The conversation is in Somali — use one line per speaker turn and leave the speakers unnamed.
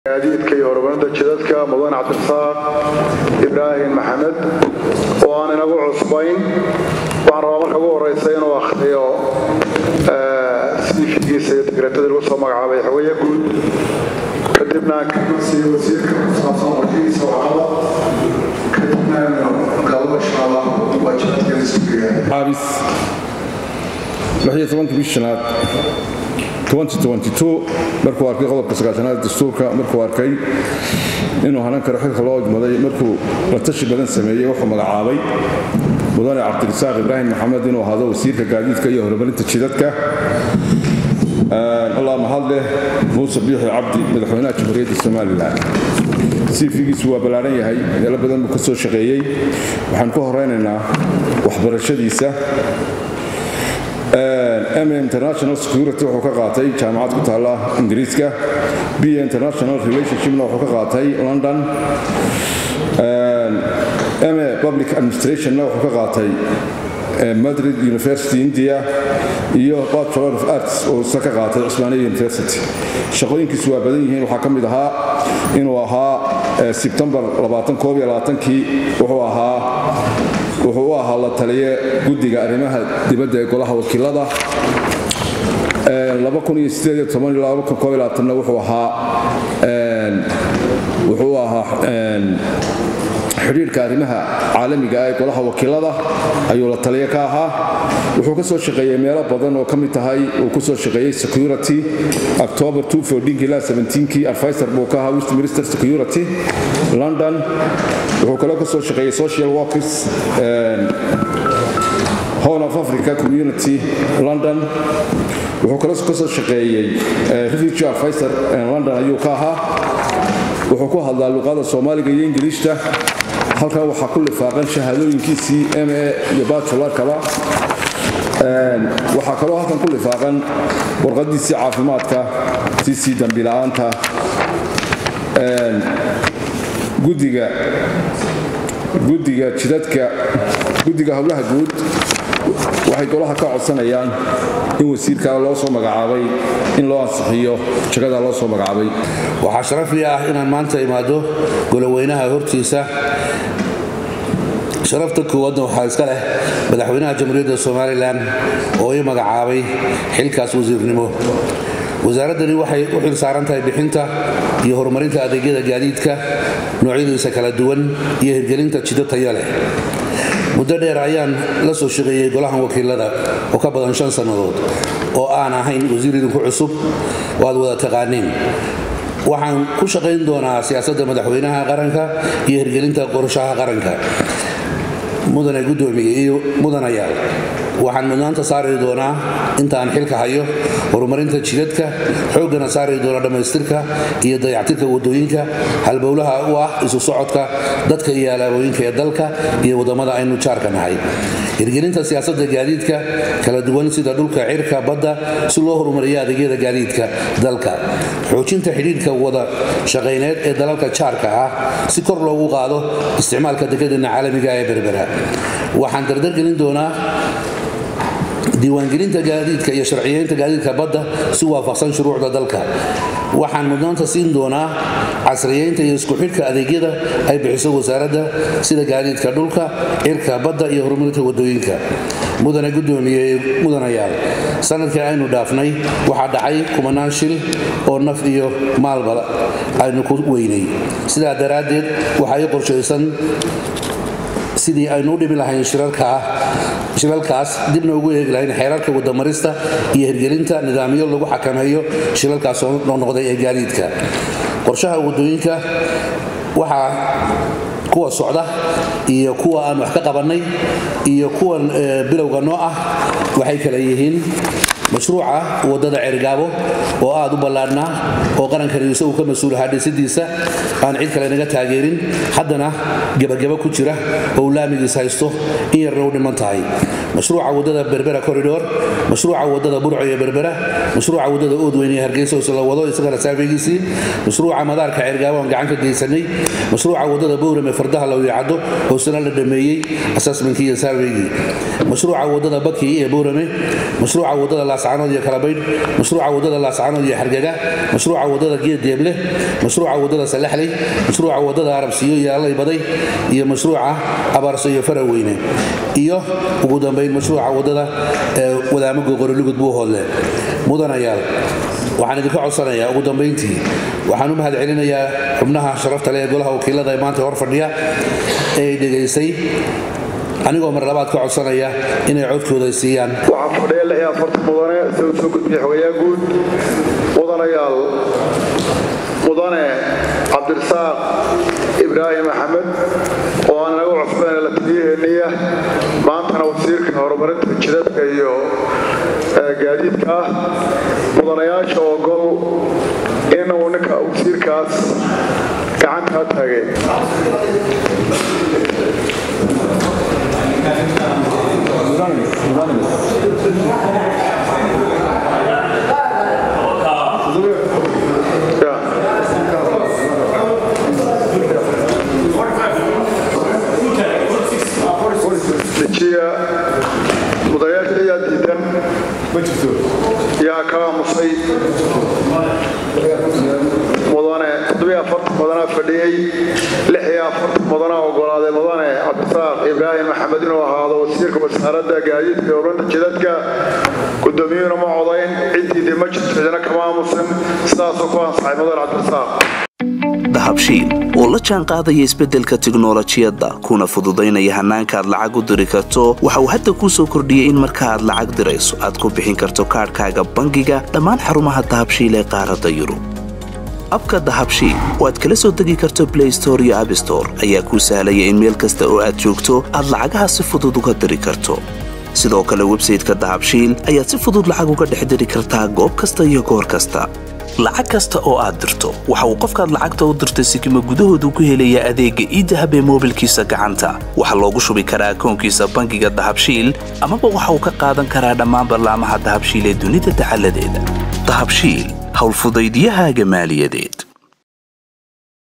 gaadiidka iyo horumarinta jidadka mudan cabdirasaaq ibraahim maxamed oo aan inagu cusbayn waxaan rabaa marka ugu horeysa inuu akhriyo siifigiisa iyo digratadii lagu soo magacaabay xogaya guud kadibna aan ka siiyo wasiirka kusaabsan warkiisa wacala kadibna galo insha allah waajibaadkeeda sugiya
xaabis bishanaad markuu arkay qodobka sagaashanaad dastuurka markuu arkay inuu hanan karo xilka loo ojmaday markuu la tashi badan sameeyey wuxuu magacaabay mudane cabdirasaaq ibraahim maxamed inuu ahaado wasiirka gaadiidka iyo horumarinta jidadka allah mahad leh muuse biixi cabdi madaxweynaha jamhuuriyadda somalilan siifigiisu waa ballaaran yahay meelo badan buu ka soo shaqeeyey waxaan ku horeynaynaa waxbarashadiisa m international security wuxuu ka qaatay jaamacad ku taalla ingiriiska b international relationshipna wuxuu ka qaatay london m public administrationna wuxuu ka qaatay madrid university india iyo bachelor of arts oo isna ka qaatay cusmaaniya university shaqooyinkiisu waa badan yihiin waxaa ka mid ahaa inuu ahaa sebtembar kii wuxuu ahaa wuxuu u ahaa la taliye guddiga arrimaha dibadda ee golaha wakiilada wuxuu ahaa wuxuu ahaa xidhiirhka arrimaha caalamiga ah ee golaha wakiilada ayuu la taliye ka ahaa wuxuu ka soo shaqeeyey meelo badan oo ka mid tahay uu ku soo shaqeeyey security october ilaa kii advisor buu ka ahaa westminster security london wuxuu kaloo ka soo shaqeeyey social workers horn of africa community london wuxuu kaloo ka soo shaqeeyey refugee advisor london ayuu ka ahaa wuxuu ku hadlaa luqada soomaaliga iyo ingiliishta halkan waxaa ku lifaaqan shahaadooyinkiisii m a iyo bajularkaba waxaa kaloo halkan ku lifaaqan warqadiisii caafimaadka tiisii dambila'aanta gudiga guddiga jidadka guddiga howlaha guud waxay golaha ka codsanayaan in wasiirkaa loo soo magacaabay in loo ansixiyo jagadaa loo soo magacaabay
waxaa sharafli ah inaan maanta imaado goloweynaha hortiisa sharafta koowaadna waxaa iska leh madaxweynaha jamhuuriyadda somalilan oo ii magacaabay xilkaas wasiirnimo wasaaraddani waxay u xil saaran tahay bixinta iyo horumarinta adeegyada gaadiidka noocyadiisa kala duwan iyo hirgelinta jido tayo leh muddo dheer ayaan la soo shaqeeyey golahan wakiilada oo ka badan shan sannadood oo aan ahayn wasiir idinku cusub oo aad wada taqaaniin waxaan ku shaqayn doonaa siyaasadda madaxweynaha qaranka iyo hirgelinta qorshaha qaranka mudane gudoomiye iyo mudanayaal waxaan mudnaanta saari doonaa intaan xilka hayo horumarinta jidadka xooggana saari doona dhammaystirka iyo dayactirka wadooyinka halbowlaha u ah isu socodka dadka iyo alaabooyinka ee dalka iyo waddamada aynu jaarka nahay hirgelinta siyaasadda gaadiidka kala duwan sida dhulka cirka badda si loo horumariyo adeegyada gaadiidka dalka xoojinta xidhiidhka wada shaqayneed ee dalalka jaarka ah si kor loogu qaado isticmaalka dekedana caalamiga ee berbera waxaan dardargelin doonaa diiwaangelinta gaadiidka iyo sharciyeynta gaadiidka badda si waafaqsan shuruucda dalka waxaan mudnaanta siin doonaa casriyeynta iyo isku xidhka adeegyada ay bixiso wasaaradda sida gaadiidka dhulka cirka badda iyo horumarinta wadooyinka mudane gudoomiye mudanayaal sanadkii aynu dhaafnay waxaa dhacay kumanaan shil oo naf iyo maalba aynu ku weynay sidaa daraaddeed waxaa ii qorshaysan sidii aynu u dhimi lahayn shilalkaas dibna ugu eegi lahayn xeerarka wadamarista iyo hirgelinta nidaamyo lagu xakameeyo shilalkaas oo noqnoqday ee gaadiidka qorshaha wadooyinka waxaa kuwa socda iyo kuwa aan wax ka qabannay iyo kuwan bilowga noo ah waxay kala yihiin mashruuca wadada cergaabo oo aad u ballaadhnaa oo qarankani isagu ka mas-uulahaa dhisidiisa aan cid kale naga taageerin haddana gebagaba ku jira oo laamigiis haysto in yarna u dhiman tahay mashruuca wadada berbera corridor mashruuca wadada burco iyo berbera mashruuca wadada oodweyne ee hargeysa oo la wado isagana saafegiisii mashruuca madaarka cergaabo aan gacan ka geysanay mashruuca wadada bowrame fardaha lawyacado oo sana la dhameeyey assessmentkii iyo saafeygii mashruuca wadada baki ee bowrame mashruuca wadada laascaanood iyo kalabaydh mashruuca wadada laascaanood iyo xargaga mashruuca wadada geeddeeble mashruuca wadada salaxley mashruuca wadada arabsiyo iyo allaybaday iyo mashruuca abaarso iyo faraweyne iyo ugu dambayn mashruuca wadada wadaamago qorolugud buuhoodle mudanayaal waxaan idinka codsanayaa ugu dambayntii waxaan u mahad celinayaa xubnaha sharafta leh ee golaha wakiilada ee maanta hor fadhiya ee ay dhegaysay anigoo mar labaad ka codsanaya inay codkooda siiyaan
waxaa fadhiya lix iyo afartan mudane sida soo gudbiya xogayaa guud mudanayaal mudane cabdirasaaq ibraahim axmed oo aan inaga cusbeen la taliyaheeniya maantana wasiirka horumarinta jidadka iyo gaadiidka ah mudanayaasha ogol inuu ninka wasiirkaas gacantaa taagay dejiya mudanayaasha ayaa diidan yaa ka aamusay mudane toddobiyo afartan mudanaa fadhiyey lix iyo afartan mudanaa ogolaaday mudane cabdisaaq ibraahim maxamed inuu ahaado wasiirka wasaaradda gaadiidka iyo horumarinta jidadka gudoomiyuhuna ma codayn ciddiidii ma jirto cidina kama aamusin sidaasuu ku ansaxay mudane cabdisaaq
dahabshiil oo la jaan qaadaya isbeddelka tiknolojiyadda kuna fududaynaya hannaanka aad lacag u diri karto waxa uu hadda kuu soo kordhiyey in marka aad lacag dirayso aad ku bixin karto kaadhkaaga bangiga dhammaan xarumaha dahabshiil ee qaaradda yurub abka dahabshiil oo aad kala soo degi karto blay store iyo abstore ayaa kuu sahlaya in meel kasta oo aad joogto aad lacagaha si fudud uga diri karto sidoo kale websayteka dahabshiil ayaad si fudud lacag uga dhex diri kartaa goob kasta iyo goor kasta lacag kasta oo aad dirto waxa uu qofkaad lacagta u dirtay sikima gudahoodu ku helayaa adeegga iidahab ee moobilkiisa gacanta waxaa loogu shubi karaa akoonkiisa bangiga dahabshiil amaba waxa uu ka qaadan karaa dhammaan ballaamaha dahabshiil ee dunida dacaladeeda dahabshiil howlfudaydyahaaga maaliyadeed